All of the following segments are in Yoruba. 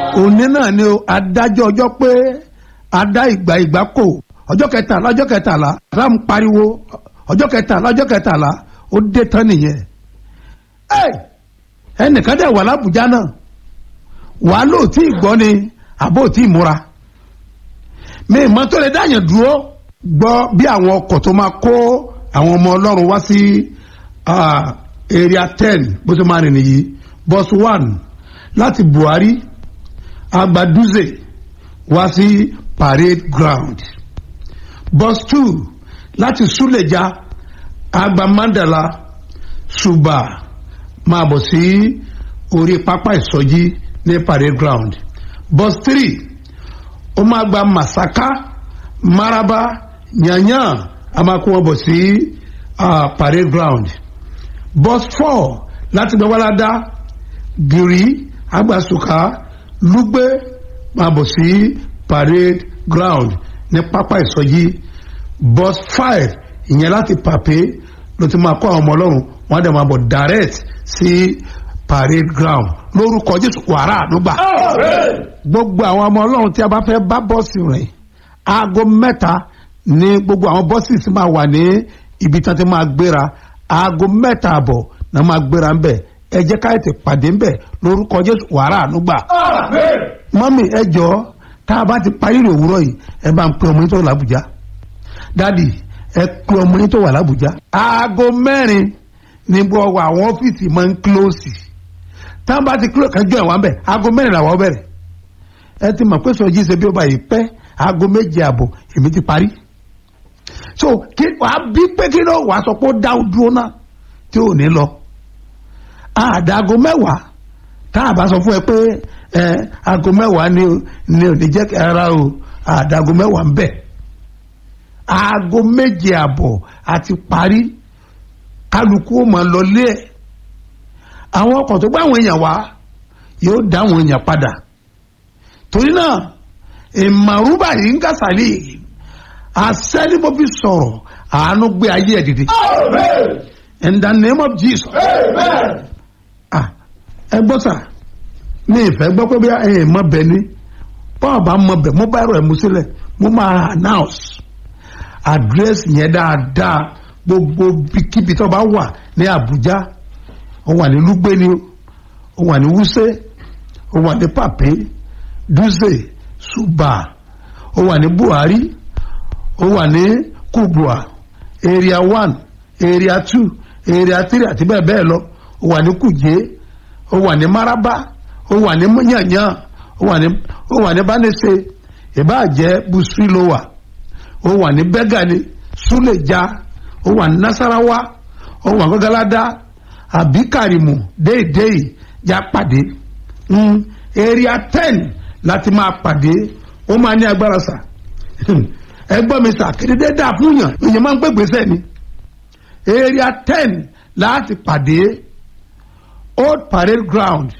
òní náà ni o adájọ́ ọjọ́ pé adá ìgbà ìgbà kò ọjọ́ kẹtàlá ọjọ́ kẹtàlá ram pariwo ọjọ́ kẹtàlá ọjọ́ kẹtàlá ó dé tán nìyẹn ẹ ẹnìkan dẹ̀ wà lábùjá náà wàá lò tí ì gbọ́ ni àbó tí ì múra mi ìmọ̀ tó lè dáyàn dúró gbọ́ bí àwọn ọkọ̀ tó máa kó àwọn ọmọ ọlọ́run wá sí area ten bó ṣe máa rìn nìyí bus one láti buhari agbaduze wá sí parade ground bus two láti suleja agba mandala suba máa bọ̀ sí orí pápá ìsọjí ní parade ground bus three ó máa gba masaka maraba yanyan a máa kó wọn bọ̀ sí uh, parade ground bus four láti gbẹ́wọ́ládá gírí agbasuka lugbe máa bọ̀ sí parade ground ní pápá ìsọjí bus five ìyẹn láti pàpé ló ti máa kó àwọn ọmọ ọlọ́run wọ́n á dẹ̀ máa bọ̀ direct sí parade ground lórúkọ jésù wàrà àdúgbà gbogbo àwọn ọmọ ọlọ́run tí a bá fẹ́ bá bọ́ọ̀sì rìn aago mẹ́ta ní gbogbo àwọn bọ́ọ̀sì sì máa wà ní ibi tí wọ́n ti máa gbéra aago mẹ́ta àbọ̀ náà máa gbéra ńbẹ̀ ẹ jẹ́ ká ètè pàdé ńbẹ̀ lórúkọ jésù wàrà ànúgbà. mọ́mì ẹ jọ tá a bá ti parí rè òwúrọ̀ yìí ẹ bá ń pe ọmọ yín tó wà lábùjá dádì ẹ pe ọmọ yín tó wà lábùjá. aago mẹ́rin ní gbogbo àwọn ọ́fíìsì máa ń kílóòsì tá a bá ti kílóòsì kan jọ ẹ̀ wá ń bẹ̀ aago mẹ́rin làwọn bẹ̀rẹ̀ ẹ ti mọ̀ pé sọjí ṣe bí ó bá yìí pẹ́ aago méje àbọ̀ èmi ti parí so kí wàá bí pé kí ló wàá sọ pé ó dá dúró náà tí ò ní lọ àdàgọ mẹ́wàá tá a bá sọ fún ẹ pé ẹ aago mẹ́wàá ni ni ò ní jẹ́ kí ara o àdàgọ mẹ́wàá ń bẹ̀ aago méje àbọ̀ àti parí kálukú ó máa lọ lé ẹ̀ àwọn ọkọ̀ tó gbá àwọn èèyàn wá yóò dá àwọn èèyàn padà torí náà ìmàrúbà yìí ń kásálì àṣẹ ni mo fi sọ̀rọ̀ àánú gbé ayé ẹ̀ dìde. in the name of jesus. ah ẹ gbọ́ sà mi ìfẹ́ gbọ́ pé bí ẹ mọ bẹ̀ ni bọ́ọ̀ bá mọ bẹ̀ mo bá ẹ̀rọ ẹ̀ mú sílẹ̀ mo máa announce address yẹn dáadáa gbogbo kíbi tó bá wà ní Àbújá ó wà ní Lúgbé ni ó wà ní Wúsé ó wà ní Pàpé Dúzè Ṣùbà ó wà ní Buhari ó wà ní Kubwa area one area two area three àti bẹ́ẹ̀ bẹ́ẹ̀ lọ ó wà ní Kùjé ó wà ní Maraba ó wà ní Yanyan ó wà ní ó wà ní Bánẹ́sẹ̀ ìbáàjẹ́ Busiri ló wà ó wà ní Bẹ́gàni Súlẹ̀já ó wà ní Nasarawa ó wà ní Gọ́gáládá àbí Kàrìmù déédéé já pàdé mm, area ten láti máa pàdé ó máa ní agbára sà ẹgbọ́n mi sà kéde dáa fún yàn èèyàn máa ń gbé gbèsè ni area ten láti pàdé old parade ground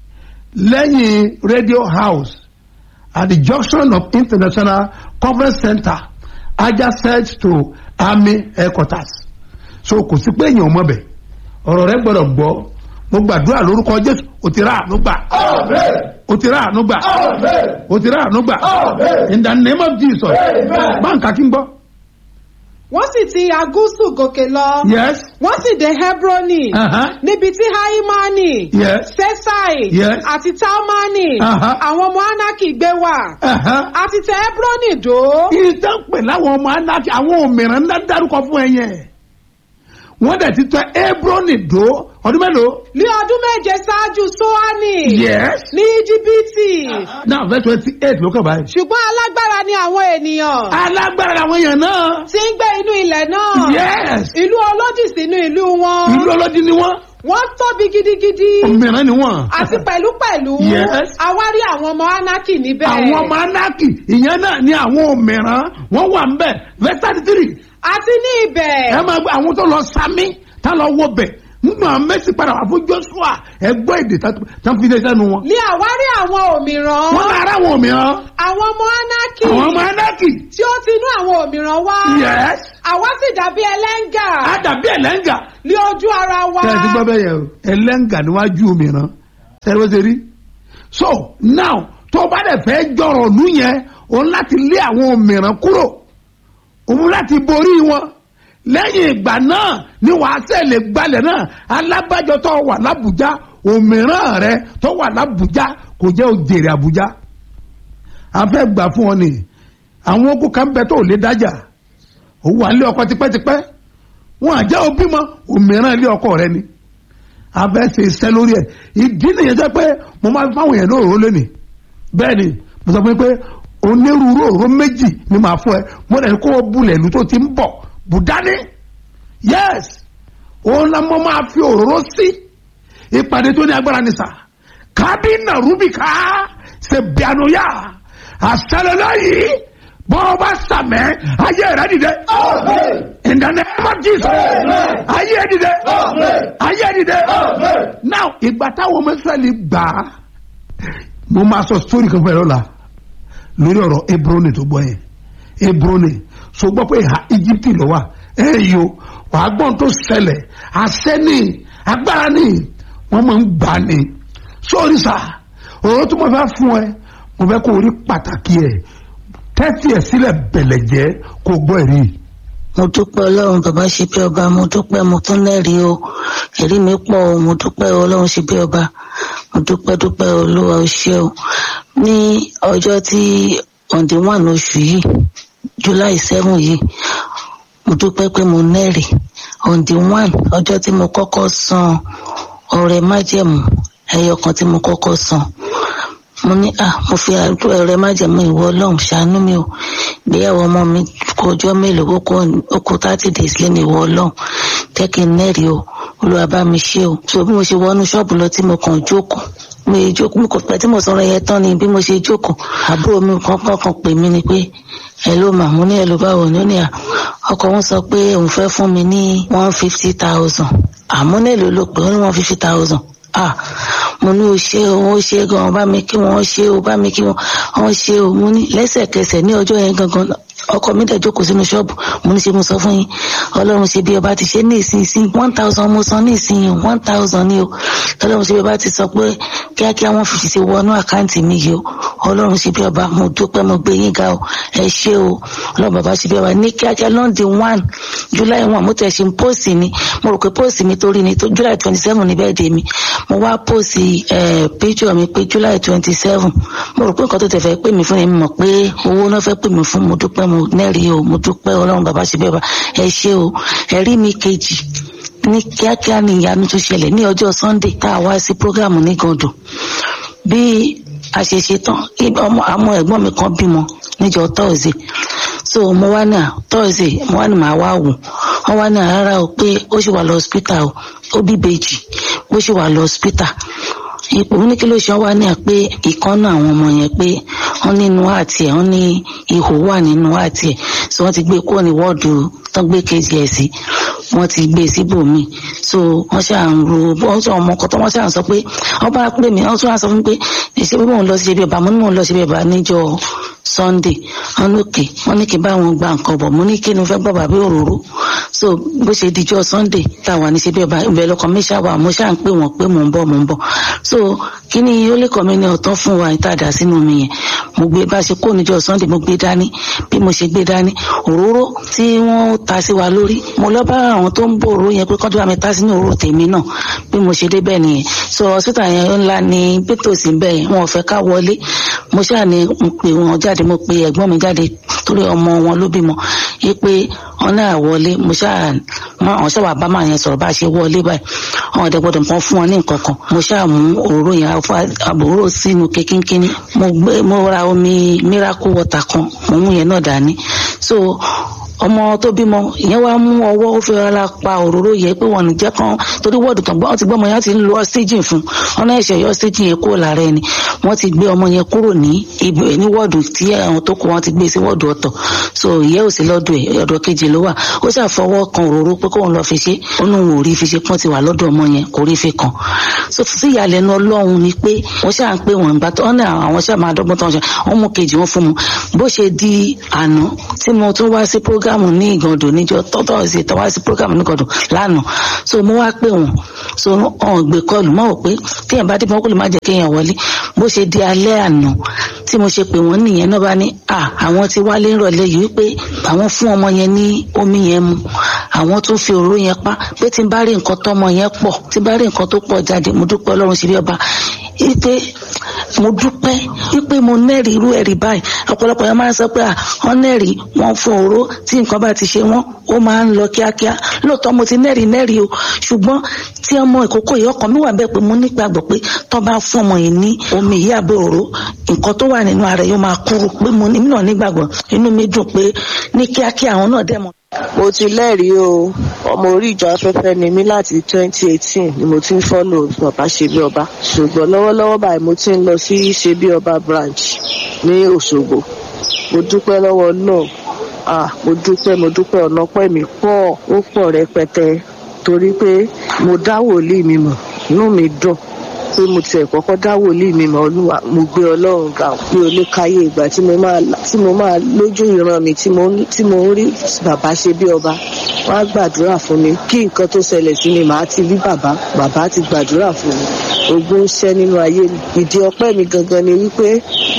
lẹ́yìn radio house at the junction of international conference center adjacent to army headquarters so kò sí pé èèyàn mọ̀ bẹ̀ ọ̀rọ̀ rẹ gbọ́dọ̀ gbọ́ mo gbàdúrà lórúkọ jésù o ti rà àánú gbà o ti rà àánú gbà o ti rà àánú gbà in the name of jesus báńkà kí n gbọ́. wọ́n sì ti agúsù gòkè lọ. yes wọ́n sì dé hebroni. Uh-huh. níbi tí haimani. Yes. sesai. Yes. àti talmani. Uh-huh. àwọn ọmọ anaki gbé wà. Uh-huh. àti tẹ hebroni dó. ìtàn pè láwọn ọmọ anáki àwọn òmìnira ńlá dárúkọ fún ẹ yẹn wọ́n dẹ̀ ti tẹ Hébrọ́nì dó ọdún mélòó. ní ọdún méje ṣáájú soani. yes. ní íjíbítì. now verse twenty eight ló kàn báyìí. ṣùgbọ́n alágbára ni àwọn ènìyàn. alágbára làwọn èèyàn náà. tí ń gbé inú ilẹ̀ náà. yes. ìlú olódì sínú ìlú wọn. ìlú ọlọ́dún ni wọ́n wọ́n tóbi gidigidi. òmìnira ni wọ́n. àti pẹ̀lúpẹ̀lú. Yes. àwárí àwọn ọmọ anaki níbẹ̀. àwọn ọmọ anáki ìyẹn náà ni àwọn òmìnira wọ́n wà ń bẹ̀ verse thirty three. àti ní ibẹ̀. ẹ máa gbọ́ àwọn tó lọ sami tá lọ wọ bẹ̀ nínú àwọn mẹ́sì padà wà fún Joshua ẹ gbọ́ èdè tán fi dé sẹ́nu wọn. ní àwárí àwọn òmìrán. wọ́n lára àwọn òmìnira àwọn ọmọ anaki. àwọn ọmọ anáki. tí ó ti inú àwọn òmìrán wá. yes. àwa sì dàbí ẹlẹ́ngà. á dàbí ẹlẹ́ngà. ní ojú ara wa. tẹ́ ẹ ti gbọ́ bẹ́ẹ̀ yẹ o ẹlẹ́ngà níwájú òmìnira tẹ́lẹ̀ bó ṣe rí. so now tó bá dẹ̀ fẹ́ jọ̀rọ̀ ìlú yẹn òun láti lé àwọn òmìrán kúrò òun láti borí wọn lẹ́yìn ìgbà náà ni wàá sẹ́lẹ̀ gbalẹ̀ náà alábàjọ tó wà lábùjá òmìrán rẹ tó wà lábùjá kò jẹ́ òjèrè àbújá a fẹ́ gbà fún ọ ni àwọn ogun kan bẹ tó lè dájà ó wà nílé ọkọ tipẹ́tipẹ́ wọn àjẹ́ òbí mọ òmìrán ilé ọkọ rẹ ni a fẹ́ ṣe iṣẹ́ lórí ẹ̀ ìdí nìyẹn jẹ́ pé mo máa fi fáwọn èèyàn lóòrò lónìí bẹ́ẹ̀ ni mo sọ fún yín pé onírúurú òró méjì ni màá fún ẹ mo dẹ̀ kó o bulẹ̀ ìlú tó ti ń bọ̀ bùdání yes òun la mo máa fi òróró sí ìpàdé tó ní agbára ní sà kábínà rúbìkà ṣe bíanúyà àṣàlọ́lá yìí bọ́ ọ bá sàmẹ́ ayé rẹ dìde in the name of Jesus ayé dìde ayé dìde now ìgbà táwọn ọmọ Ísírẹ́lì gbà á mo máa sọ story kan fún ẹ lọ́la lórí ọ̀rọ̀ Hebroni tó gbọ́ yẹn Hebroni so gbọ́ pé ìhà Íjíbítì ló wà ẹ yo wàá gbọ́n tó ṣẹlẹ̀ àṣẹ ni agbára ni wọ́n máa ń gbà ni sórí sà ọ̀rọ̀ tó mo fẹ́ fún ẹ mo fẹ́ kó o rí pàtàkì ẹ̀ tẹ́tí ẹ̀ sílẹ̀ bẹ̀lẹ̀ jẹ́ kó o gbọ́ ẹ̀rí. mo dúpẹ́ ọlọ́run bàbá ṣe bí ọba mo dúpẹ́ mo tún lẹ́rìí o ẹ̀rí mi pọ̀ o mo dúpẹ́ ọlọ́run ṣe bí ọba mo dúpẹ́ dúpẹ́ olúwa o ṣé o ní ọjọ́ tí on the one oṣù yìí july seven yìí mo dúpẹ́ pé mo nẹ́rìí on the one ọjọ́ tí mo kọ́kọ́ san ọrẹ májẹ̀mú ẹyọ kan tí mo kọ́kọ́ san mo ní à mo fi ọrẹ májẹ̀mú ìwọ ọlọ́run ṣàánú mi o ìgbéyàwó ọmọ mi kó ọjọ́ mélòó ó kó thirty days lẹ́nu ìwọ ọlọ́run jẹ́ kí n nẹ́rìí o olúwa bá mi ṣe o so bí mo ṣe wọnú ṣọ́ọ̀bù lọ tí mo kàn jókòó mo yẹ jókòó mo kò pẹ́ tí mo sọ̀rọ̀ yẹn tán ni bí mo ṣe jókòó àbúrò mi kankan kan pè mí ni pé ẹ ló mà mo ní ẹ ló báwo ni ó ní à ọkọ wọn sọ pé òun fẹ́ fún mi ní one fifty thousand àmọ́ nílò ló pé ó ní one fifty thousand ah mo ní o ṣe o o ṣe gan bá mi kí wọn ṣe o bá mi kí wọn wọn ṣe o mo ní lẹ́sẹ̀kẹsẹ̀ ní ọjọ́ yẹn gangan ọkọ mi dẹ̀ jókòó sínú ṣọ́ọ̀bù mo ní ṣe mo sọ fún yín ọlọ́run ṣe bí ọba ti ṣe ní ìsinsìn one thousand mo san ní ìsinyìí one thousand ni o ọlọ́run ṣe bí ọba ti sọ pé kíákíá wọn fi ṣe wọnú àkáǹtì mi yìí o ọlọ́run ṣe bí ọba mo dúpẹ́ mo gbé yín ga o ẹ ṣé o ọlọ́run bàbá ṣe bí ọba ní kíákíá lọ́ndì one july one mo tẹ̀ ṣe ń póòsì ni mo rò pé póòsì mi torí ni tó july twenty seven ní bẹ́ẹ̀ dé mi mo wá póòsì píjọ mi pé july twenty seven mo rò pé nǹkan tó tẹ̀ fẹ́ pè mí fún mi mọ̀ pé owó náà fẹ́ pè mí fún mo dúpẹ́ mo nẹ́rìí o mo dúpẹ́ ọlọ́run bàbá ṣe bí ọba ẹ ṣé o ẹ̀rí mi kejì ní kíákíá ní ìyanu tó ṣẹlẹ̀ ní ọjọ́ sunday tá a wá sí programu ní gàndùn bí a ṣe ṣe tán ọmọ àmọ́ ẹ̀gbọ́n mi kan bímọ níjọ́ thursday so mo wá ní à thursday mo wá ní màá wá wò wọ́n wá ní àrárá o pé ó ṣì wà lọ hospital o ó bí bèjì ó ṣì wà lọ hospital ipò ní kí ló ṣe wá ní à pé ìkànnà àwọn ọmọ yẹn pé wọ́n nínú àti ẹ̀ wọ́n ní ihò wà nínú àti ẹ̀ so wọ́n ti gbé kúrò ní wọ́ọ̀dù tán gbé kejì ẹ̀ sí wọ́n ti gbé síbòmí so wọ́n ṣáà ń ro wọ́n sọ ọmọ kan tó wọ́n ṣáà ń sọ pé wọ́n bá pè mí wọ́n tún wá sọ fún mi pé ṣé bí mò ń lọ sí ibi ọba mo ní mò ń lọ sí ibi ọba níjọ́ sunday wọ́n ní òkè wọ́n ní kí n bá wọn gba nǹkan bọ̀ mo ní kí ni fẹ́ gbọ́ bàbá òróró so bó ṣe dijọ́ sunday tá a wà ní ṣebí ọba ìbẹ̀ lọkàn mi ṣáà wà mo ṣáà ń pè wọ́n pé mò ń bọ̀ mò ń bọ̀ so kí ni ó lè kọ́ mi ní ọ̀tán fún wa ìtajà sínú mi yẹn mo gbé bá ṣe kó níjọ́ sunday mo gbé dání bí mo ṣe gbé dání òróró tí wọ́n ta sí wa lórí mo lọ bá àwọn tó ń bò òróró yẹn pé kọ́ńtà mi ta sínú òróró tèmi náà bí mo ṣe débẹ̀ nìyẹn so hospital yẹn ńlá ni bítòsí bẹ́ẹ̀ wọn ò fẹ́ ká wọlé mo ṣáà ní mo pè wọn jáde mo pe ẹ̀gbọ́n mi jáde torí ọmọ wọn ló bímọ yí pé wọn náà wọlé mo ṣáà mọ àwọn ṣáà wà bá máa yẹn sọ̀rọ̀ bá a ṣe wọlé báyìí àwọn ọ̀dẹ gbọ́dọ̀ nǹkan fún wọn ní nǹkan kan mo ṣáà mú òróró yẹn àbúrò sínú kékínkínní mo gbé mo ra omi miracle water kan mo mú yẹn náà dání so ọmọ tó bímọ ìyẹn wá mú ọwọ́ ó fi rárá pa òróró yẹ pé wọn jẹ́ kan torí wọ́ọ̀dù tán gbọ́n ti gbọ́ ọmọ yẹn ti ń lo ọ́sítéjìn fún wọn náà ṣe yọ ọ́sítéjìn yẹn kúrò lára ẹni wọ́n ti gbé ọmọ yẹn kúrò ní ibẹ̀ ní wọ́ọ̀dù tí àwọn tó kù wọ́n ti gbé sí wọ́ọ̀dù ọ̀tọ̀ so ìyẹ́ ò sí lọ́dọ̀ ẹ̀ ọ̀dọ̀ kejì ló wà ó ṣàfọwọ́ kan òróró pé kóun lọ fi ṣe ó ní òun ò rí fi ṣe pọ́n ti wà lọ́dọ̀ ọmọ yẹn kò rí fi kàn so sí ìyàlẹ́nu ọlọ́run ni pé wọ́n ṣáà ń pè wọ́n ìgbà tó ní àwọn ṣáà máa dọ́gbọ́n tán ṣe wọ́n mú kejì wọn fún mu bó ṣe di àná tí mo tún wá sí prógámù ní ìgàndò níjọ tọ́tọ́ ṣe tọ́wá sí prógámù ní ìgàndò lánàá so mo wá pè wọ́n so ọ̀n gbé kọlù mọ́ ò pé téèyàn bá dé mọ́ kó lè má jẹ́ kéèyàn wọlé bó ṣe di alẹ́ àná tí mo ṣe pè wọ́n nìyẹn náà bá ní à àwọn ti wálé ńrọ̀lẹ́ yìí wípé àwọn fún ọmọ yẹn ní omi yẹn mu àwọn tún fi òróró yẹn pa pé tí n bá rí nǹkan tọ́mọ yẹn pọ̀ tí n bá rí nǹkan tó pọ̀ jáde mo dúpẹ́ ọlọ́run ṣe bí ọba wípé mo dúpẹ́ wípé mo nẹ́rìí irú ẹ̀rí báyìí ọ̀pọ̀lọpọ̀ yẹn máa ń sọ pé à wọ́n nẹ́rìí wọ́n fún òró tí nǹkan bá ti ṣe wọ́n ó máa ń lọ kíákíá lóòótọ́ mo ti nẹ́rìí nẹ́rìí o ṣùgbọ́n tí ọmọ ìkókó yìí ọkàn mi wà bẹ́ẹ̀ pé mo nígbàgbọ́ pé tó bá fún ọmọ yìí ní omi yìí àbí òró nǹkan tó wà nínú ara yóò máa kúrò pé mo ní náà nígbàgbọ́ inú mi dùn pé ní kíákíá àwọn náà dẹ̀ mọ̀ mo ti lẹ́rìí o ọmọ orí ìjọ afẹ́fẹ́ ni mí láti 2018 ni mo ti ń fọ́lò bàbá ṣebí ọba ṣùgbọ́n lọ́wọ́lọ́wọ́ báyìí mo ti ń lọ sí ṣebí ọba branch ní Òṣogbo mo dúpẹ́ lọ́wọ́ náà ah mo dúpẹ́ mo dúpẹ́ ọ̀nà pẹ́ mi pọ̀ ó pọ̀ rẹpẹtẹ torí pé mo dá wòlíì mi mọ̀ inú mi dùn pé mo tiẹ̀ kọ́kọ́ dá wòlíì mi mọ̀ olúwa mo gbé ọlọ́run ga mi ò lè káyé ìgbà tí mo máa tí mo máa lójú ìran mi tí mo tí mo ń rí bàbá ṣe bí ọba wọ́n á gbàdúrà fún mi kí nǹkan tó ṣẹlẹ̀ sí mi màá ti rí bàbá bàbá ti gbàdúrà fún mi ogun ń ṣẹ́ nínú ayé mi ìdí ọpẹ́ mi gangan ni wípé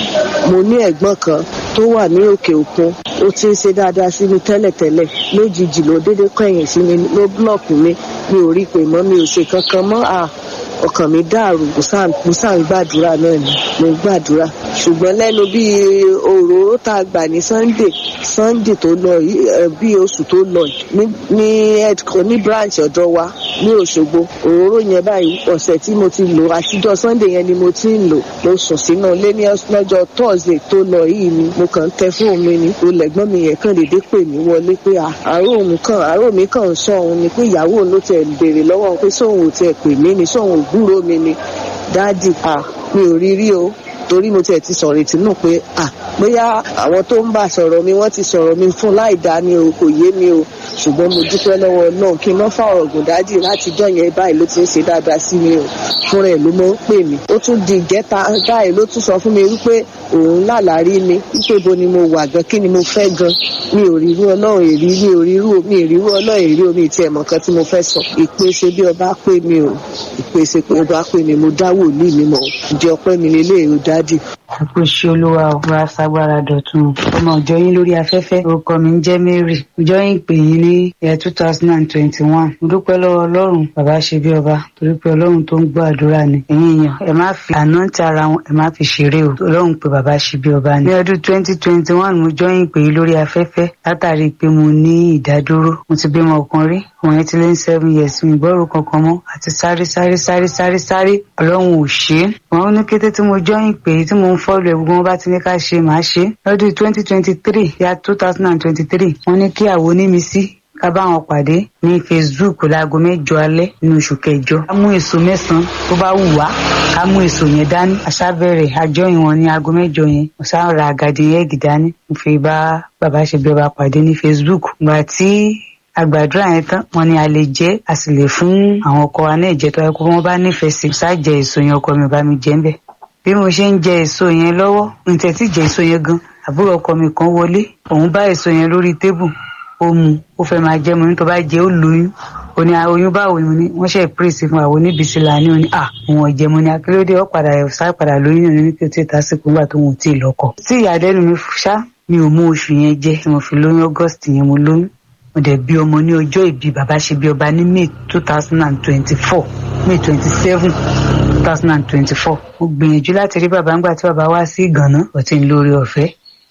mo ní ẹ̀gbọ́n kan tó wà ní òkè òkun ó ti ń ṣe dáadáa sí mi tẹ́lẹ̀tẹ́lẹ̀ lójijì ló dédé kẹ̀yìn sí mi ló búlọ̀kù mi mi ò rí pé mọ́ mi ò ṣe kankan mọ́ à ọkàn mi dàrú mo sáà ń gbàdúrà náà ni mo ń gbàdúrà ṣùgbọ́n lẹ́nu bíi òróró tá a gbà ní sunday sunday tó lọ bíi oṣù tó lọ ní headco ní branch ọ̀dọ̀ wa ní òṣogbo òróró yẹn báyìí ọ̀sẹ̀ tí mo ti lò àtijọ́ sunday yẹn ni mo ti ń lò mo sùn sínú ilé ní lọ́jọ́ thursday tó lọ yìí ni mo kàn ń tẹ fóònù mi ni olẹ̀gbọ́n mi yẹn kàn déédéé pè mí wọlé pé àárò mi kàn àárò mi kàn ń sọ òun ni pé ìyàwó ló tẹ̀ béèrè lọ́wọ́ pé sóun ò tiẹ̀ pè mí ni sóun ò gbúrò mi ni dáàdì à mi ò rí rí o torí mo tiẹ̀ ti sọ̀rọ̀ ètí nù pé à bóyá àwọn tó ń bá sọ̀rọ̀ mi wọ́n ti sọ̀rọ̀ mi fún láì dá ni o kò yé mi o ṣùgbọ́n mo dúpẹ́ lọ́wọ́ náà kí n má fà ọ̀rọ̀ gùn dájì láti jọ́ yẹn báyìí ló ti ń ṣe dáadáa sí mi o fúnra ẹ̀ ló mọ̀ ń pè mí ó tún di ìjẹta báyìí ló tún sọ fún mi wípé òun lálàárí mi wípé bo ni mo wà gan kí ni mo fẹ́ gan mi ò rí irú ọlọ́run èrí mi ò rí irú mi ò rí irú ọlọ́run èrí omi ìtì ẹ̀mọ̀ kan tí mo fẹ́ sọ ìpèsè bí ọba pè mí o ìpèsè pé ọba pè mí mo dá wòlíì mi mọ̀ ìdí ọpẹ́ mi lélẹ́yìí ó dádì àpò ṣe olúwa ò wá ságbára dọ̀tun ọmọ ọjọ́ yín lórí afẹ́fẹ́ orúkọ mi ń jẹ́ Mary ọjọ́ yín pè yín ní ẹ̀ two thousand and twenty one mo dúpẹ́ lọ́wọ́ ọlọ́run bàbá ṣe bí ọba torí pé ọlọ́run tó ń gbọ́ àdúrà ni ẹ̀yin èèyàn ẹ má fi àná ti ara wọn ẹ má fi ṣeré o ọlọ́run pé bàbá ṣe bí ọba ni. ní ọdún twenty twenty one mo jọ́ yín pè yín lórí afẹ́fẹ́ látàrí pé mo ní ìdádúró mo ti bímọ ọkàn rí àwọn yẹn ti lé ní seven years mi ìgbọ́rò kankan mọ́ àti sáré sáré sáré sáré sáré ọlọ́run ò ṣe é wọn ní kété tí mo jọ́ yín pè tí mo ń fọ́lù ẹ̀ gbogbo wọn bá ti ní ká ṣe màá ṣe lọ́dún twenty twenty three ya two thousand and twenty three wọ́n ní kí àwo ní mi sí ká bá wọn pàdé ní facebook láago mẹ́jọ alẹ́ nínú oṣù kẹjọ ká mú èso mẹ́sàn tó bá wù wá ká mú èso yẹn dání aṣábẹ̀rẹ̀ àjọyìn wọn ní aago mẹ́jọ yẹn mo sá ra àgàdì yẹn dání mo fi bá bàbá ṣe bí ọba pàdé ní facebook gbà tí àgbàdúrà yẹn tán wọn ni a lè jẹ a sì lè fún àwọn ọkọ wa náà jẹ tó yẹ kó wọn bá nífẹ̀ẹ́ sí ṣáà jẹ èso yẹn ọkọ mi ò bá mi jẹ ń bẹ bí mo ṣe ń jẹ èso yẹn lọ́wọ́ ǹtẹ̀ tí jẹ èso yẹn gan àbúrò ọkọ mi kan wọlé òun bá èso yẹn lórí tébù ó mu ó fẹ́ máa jẹ́ mo ní tó bá jẹ́ ó lóyún ó ní oyún báwo ni wọ́n ṣe pírèsì fún àwọn oníbísí là ní òní à òun ọ̀jẹ̀ mo ní akérèdé ó padà sá padà lóyún ní kí o ti tásìkò nígbà tó wọn ò tí ì lọ́kọ. tí ìyàdẹ́nu mi ṣá mi ò mú oṣù yẹn jẹ tí mo fi lóyún august yẹn mo lóyún mo dẹ̀ bí ọmọ ní ọjọ́ ìbí bàbá ṣe bí ọba ní may two thousand and twenty-four may twenty-seven two thousand and twenty-four mo gbìyànjú láti rí bàbá ńgbà tí bàbá wá sí ìgànná ọtí ń lórí ọ̀fẹ́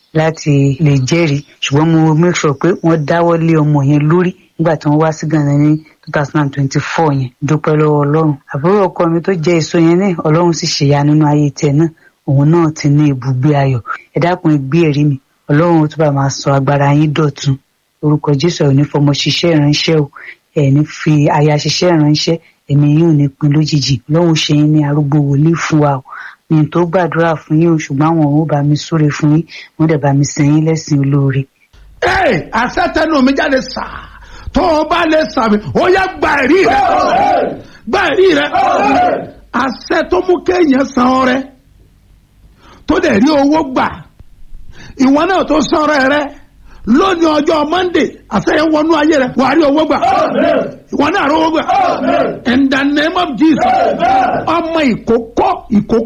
láti lè jẹ́rìí ṣùgbọ́n mo make sure pé wọ́n dáwọ́ lé ọmọ yẹn lórí nígbà tí wọ́n wá sí ìgànná ní two thousand and twenty-four yẹn dúpẹ́ lọ́wọ́ ọlọ́run àbúrò ọkọ mi tó jẹ́ èso yẹn náà ọlọ́run sì ṣèyá nínú ayé tiẹ̀ náà òun náà ti ní ibùgbé ayọ̀ ẹ dákun ẹ gbé ẹ̀rí mi ọlọ́run ó túbọ̀ máa sọ agbára yín dọ̀tun orúkọ jésù ẹ̀ ò ní fọmọ ṣiṣẹ́ ìránṣẹ́ o ẹ̀ ní fi aya ṣiṣẹ́ ìránṣẹ́ ẹ̀mí yóò ní pin lójijì lọ́hùn ṣe yín ní arúgbó wòlíì fún wa o ní tó gbàdúrà fún yín o ṣùgbọ́n àwọn ò bá mi súre fún yín wọ́n dẹ̀ bá mi sìn yín lẹ́sìn olóore. ee àṣetẹnu mi jáde sá tó o bá lè sàmì ó yẹ gba ẹ̀rí rẹ gba ẹ̀rí rẹ àṣẹ tó mú kéèyàn san ọrẹ tó dẹ̀ rí owó gbà ìwọ náà tó san ọrẹ rẹ lónìí ọjọ́ monday àṣeyẹn wọnú ayé rẹ wàá rí owó gbà ìwọ náà rí owó gbà in the name of jesus ọmọ ìkókó ìkókó.